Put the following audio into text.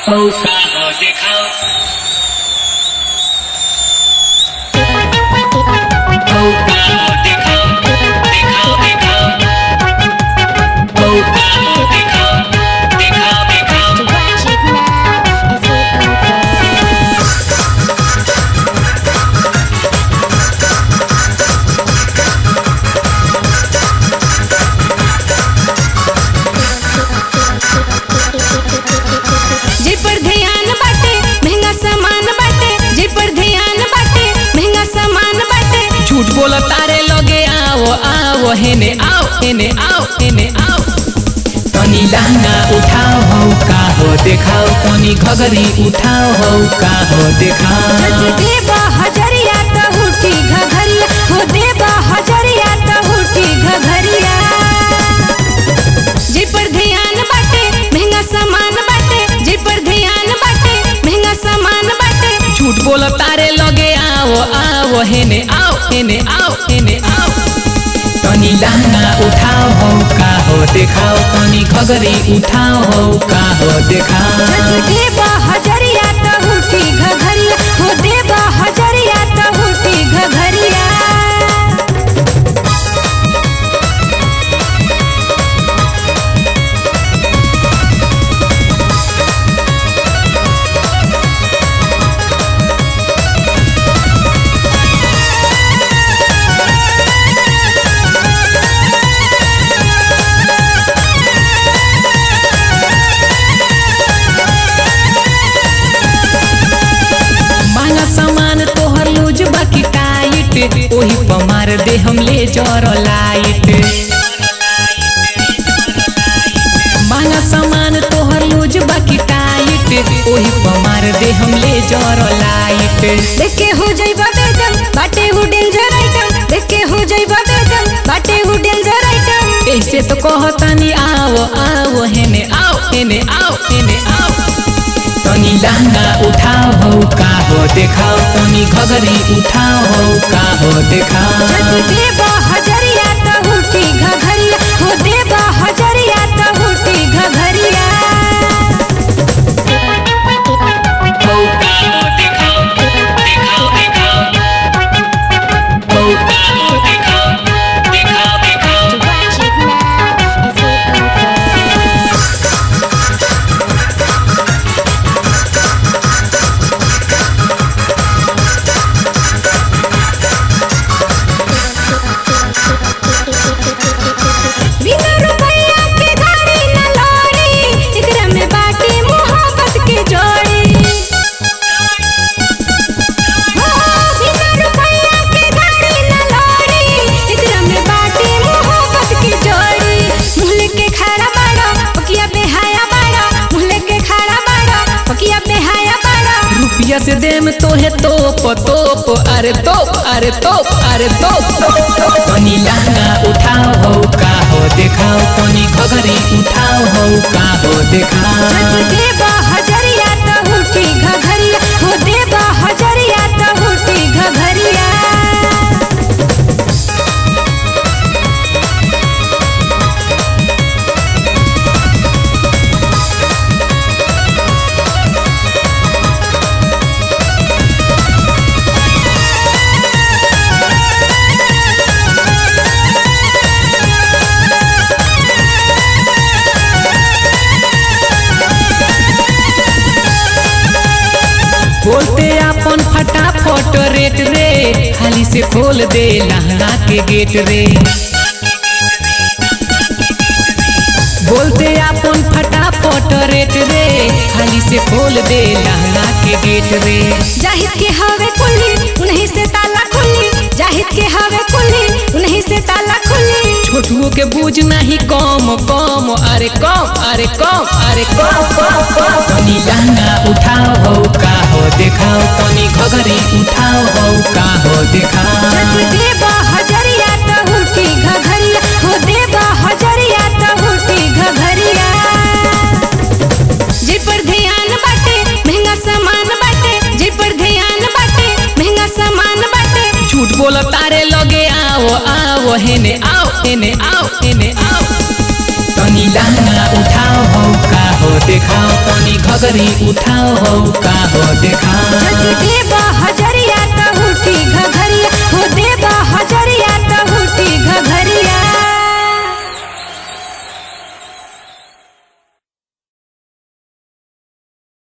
मौका हो दिखाओ मौका हो दिखाओ दिखाओ दिखाओ मौका हो दिखाओ दिखाओ दिखाओ To watch it now as it unfolds. जे पर ध्यान बाटे महंगा सामान बाटे जे पर ध्यान बाटे महंगा सामान बाटे झूठ बोल तारे लगे आओ आओ हेने आओ हेने आओ हेने आओ तनी लहंगा उठाओ हो का हो देखाओ तनी घगरी उठाओ हो का हो देखाओ जदि देबा हजरिया त उठी घघरिया हो देबा हजरिया त उठी घघरिया जे पर ध्यान बाटे महंगा सामान बाटे जे पर ध्यान बाटे महंगा सामान बाटे झूठ बोल तारे लगे आओ आओ हेने आओ हेने आओ हेने आओ तनी लहंगा उठाओ हो का हो देखाओ तनी घगरी उठाओ हो का हो देखाओ जदि देबा हजरिया त उठी घघरिया हो देबा हजरिया त उठी घघरिया मांगा सामान तोहर लूज बाकी टाइट ओही पर मार दे हम ले जर लाइट मांगा सामान तोहर लूज बाकी टाइट ओही पर मार दे हम ले जर लाइट देख के हो जाइबा बेदम बाटे हु डेंजर आइटम देख के हो जाइबा बेदम बाटे हु डेंजर आइटम ऐसे तो कहतानी आओ आओ हेने आओ हेने आओ हेने आओ तनी लहंगा उठाओ हो का हो देखाओ तनी घगरी उठाओ हो का हो देखाओ जदि देबा हजरिया त उठी घघरिया हो देबा हजरिया त उठी घघरिया मौका हो दिखाओ दिखाओ दिखाओ मौका हो दिखाओ दिखाओ दिखाओ To watch it now as it unfolds. बिना रुपया के गाड़ी न लौड़ी एकरा में बाटे मोहब्बत के जोड़ी हो बिना रुपया के गाड़ी न लौड़ी एकरा में बाटे मोहब्बत के जोड़ी मुहले के खड़ा बाड़ा पकिया बेहाया बाड़ा मुहले के खड़ा बाड़ा पकिया बेहाया बाड़ा रुपया से देम तोहे तोप तोप अरे तोप अरे तोप अरे तोप तनी लहंगा उठाओ हो का हो देखाओ तनी घगरी उठाओ हो का हो देखाओ जदि देबा हजरिया त उठी घघरिया हो देबा हजरिया त उठी घघरिया बोलते अपन फटाफट रेट रे खाली से खोल दे लहंगा के गेट रे बोलते अपन फटाफट रेट रे खाली से खोल दे लहंगा के गेट रे जाहिद के हवे कुल्ली उन्हीं से ताला खुली जाहिद के हवे कुल्ली उन्हीं से ताला खुली छोटुओ के बूझ नहीं कम कम अरे कम अरे कम अरे कम कम कम तनी लहंगा उठाओ हो का हो देखाओ तनी घगरी उठाओ हो का हो देखाओ जदि देबा हजरिया त उठी घघरिया हो देबा हजरिया त उठी घघरिया जे पर ध्यान बाटे महंगा सामान बाटे जे पर ध्यान बाटे महंगा सामान बाटे झूठ बोल तारे लगे आओ आओ हेने आओ हेने आओ हेने आओ तनी लहंगा उठाओ हो का हो देखाओ तनी घगरी घगरी उठाओ हो का हो देखाओ